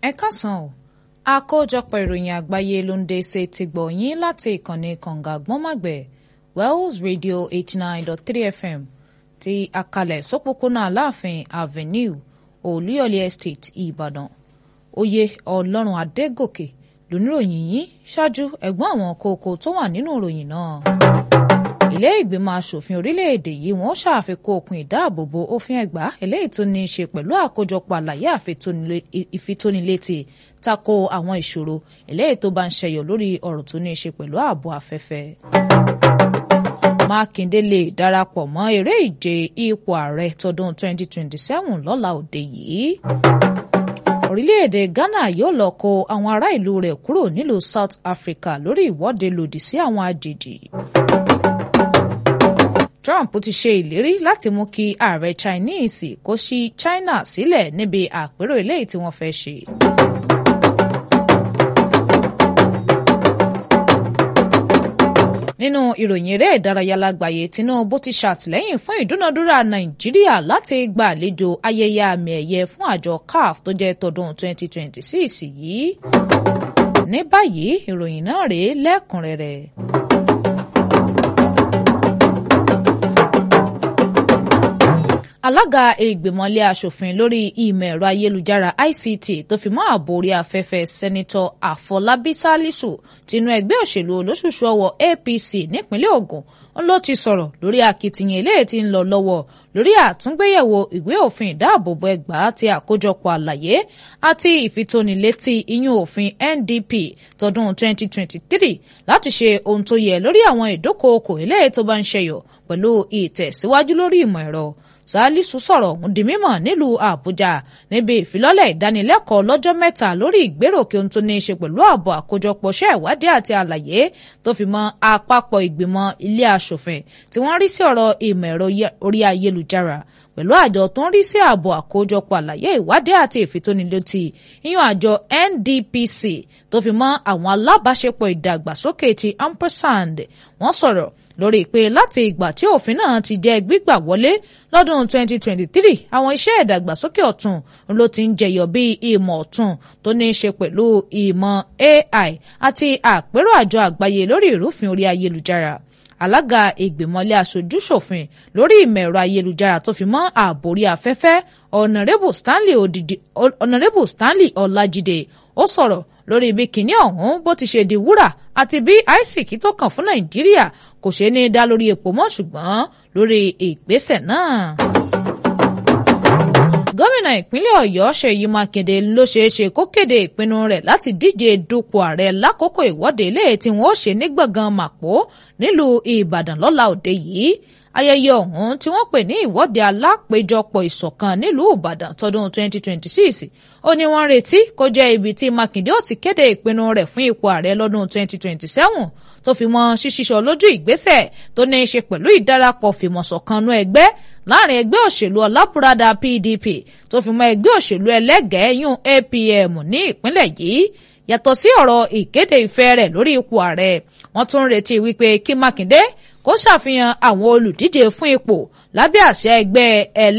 ẹ káàsán o àkójọpọ̀ ìròyìn àgbáyé ló ń dé ṣe ti gbọ̀ yín láti ìkànnì kànga gbọ́nmọ̀gbẹ̀ wells radio eighty nine dot three fm ti àkàlẹ̀ sópópónà aláàfin avenue olúyọ̀lé estate ìbàdàn oyè ọlọ́run adégòkè lóníròyìn yìí ṣáájú ẹ̀gbọ́n àwọn kókó tó wà nínú ìròyìn náà ilé ìgbìmọ̀ asòfin orílẹ̀-èdè yìí wọ́n ṣàfikún òkun ìdáàbòbò òfin ẹ̀gbá eléyìí tó ní í ṣe pẹ̀lú àkójọpọ̀ àlàyé ìfitónilétí tako àwọn ìṣòro eléyìí tó bá ń ṣẹyọ lórí ọ̀rọ̀ tó ní í ṣe pẹ̀lú ààbò afẹ́fẹ́. mákindé lè darapọ̀ mọ́ eré ìje ipò ààrẹ tọdún 2027 lọ́la òde yìí orílẹ̀-èdè ghana yóò lọ kó àwọn ará ìlú rẹ̀ kúrò nílùú south africa lórí ìwọ́de lòdì sí àwọn àjèjì. Trump ti ṣe ìlérí láti mú kí ààrẹ Chinese kó ṣí China sílẹ̀ níbi àpérò eléyìí tí wọ́n fẹ́ ṣe. nínú ìròyìn eré ìdárayá lágbàáyé Tinubu ti ṣàtìlẹ́yìn fún ìdúnadúrà Nàìjíríà láti gba àlejò ayẹyẹ àmì ẹ̀yẹ fún àjọ CAF tó jẹ́ tọdún 2026 yìí. ní báyìí ìròyìn náà rèé lẹ́kùnrẹ́rẹ́. alága ìgbìmọ̀lé asòfin lórí ìmọ̀ ẹ̀rọ ayélujára ICT tó fi mọ́ ààbò orí afẹ́fẹ́ sẹ́nitọ́ àfọlábí sálísù tinú ẹgbẹ́ òṣèlú olóṣùṣù ọwọ́ APC nípínlẹ̀ Ògùn ń ló ti sọ̀rọ̀ lórí akitiyan eléyìí tí ń lọ lọ́wọ́ lórí àtúngbéyẹ̀wò ìwé òfin ìdáàbòbò ẹgbàá ti àkójọpọ̀ àlàyé àti ìfitónilétí iyún òfin NDP tọdún 2023 láti ṣe ohun tó yẹ lórí àwọn ìdókòókò eléyìí tó bá ń ṣẹyọ pẹ̀lú ìtẹ̀síwájú lórí ìmọ̀ ẹ̀rọ Salisu sọ̀rọ̀ ọ̀hún di mímọ̀ nílùú Àbújá níbi ìfilọ́lẹ̀ ìdánilẹ́kọ̀ọ́ lọ́jọ́ mẹ́ta lórí ìgbéròkè ohun tó ní í ṣe pẹ̀lú ààbò àkójọpọ̀ iṣẹ́ ìwádìí àti àlàyé tó fi mọ́ àpapọ̀ ìgbìmọ̀ ilé aṣòfin tí wọ́n rí sí ọ̀rọ̀ ìmọ̀ ẹ̀rọ orí ayélujára pẹ̀lú àjọ tó ń rí sí ààbò àkójọpọ̀ àlàyé ìwádìí àti ìfitónilétí ìyún àjọ NDPC tó fi mọ́ àwọn alábàáṣepọ̀ ìdàgbàsókè ti ampersand wọ́n sọ̀rọ̀ lórí pé láti ìgbà tí òfin náà ti jẹ́ gbígbà wọlé lọ́dún 2023 àwọn iṣẹ́ ìdàgbàsókè ọ̀tun ló ti ń jẹyọ bí ìmọ̀ ọ̀tun tó ní í ṣe pẹ̀lú ìmọ̀ AI àti àpérò àjọ àgbáyé lórí ìrúfin orí ayélujára alága ìgbìmọ̀lé aṣojúṣòfin lórí ìmọ̀ ẹ̀rọ ayélujára tó fi mọ́ ààbò orí afẹ́fẹ́ ọ̀nàrẹ́bù Stanley odidi ọ̀nàrẹ́bù Stanley Ọlájídé ó sọ̀rọ̀ lórí ibi kìíní ọ̀hún bó ti ṣe di wúrà àti bí àìsíkì tó kàn fún Nàìjíríà kò ṣe ní dá lórí epo mọ́ ṣùgbọ́n lórí ìgbésẹ̀ náà. gómìnà ìpínlẹ̀ Ọ̀yọ́ Ṣèyí Mákindé ló ṣeé ṣe kó kéde ìpinnu rẹ̀ láti díje dupò ààrẹ lákòókò ìwọ́de ilé tí wọ́n ó ṣe ní gbọ̀ngàn Màpó nílùú Ìbàdàn lọ́la òde yìí ayẹyẹ ọ̀hún tí wọ́n pè ní ìwọ́de alápéjọpọ̀ ìṣọ̀kan nílùú Ìbàdàn tọdún 2026 ó ní wọ́n retí kó jẹ́ ibi tí Mákindé ó ti kéde ìpinnu rẹ̀ fún ipò ààrẹ lọ́dún 2027 tó fi mọ́ ṣíṣíṣọ lójú ìgbésẹ̀ tó ní í ṣe pẹ̀lú ìdarapọ̀ fìmọ̀ṣọ̀kanú ẹgbẹ́ láàrin ẹgbẹ́ òṣèlú ọlábùradà PDP tó fi mọ́ ẹgbẹ́ òṣèlú ẹlẹ́gẹ̀ẹ́ yún APM ní ìpínlẹ̀ yìí yàtọ̀ sí ọ̀rọ̀ ìkéde ìfẹ́ rẹ̀ lórí ipò ààrẹ wọ́n tún ń retí wípé kí Mákindé kó ṣàfihàn àwọn olùdíje fún ipò lábẹ́ àṣẹ ẹgbẹ́ ẹlẹ́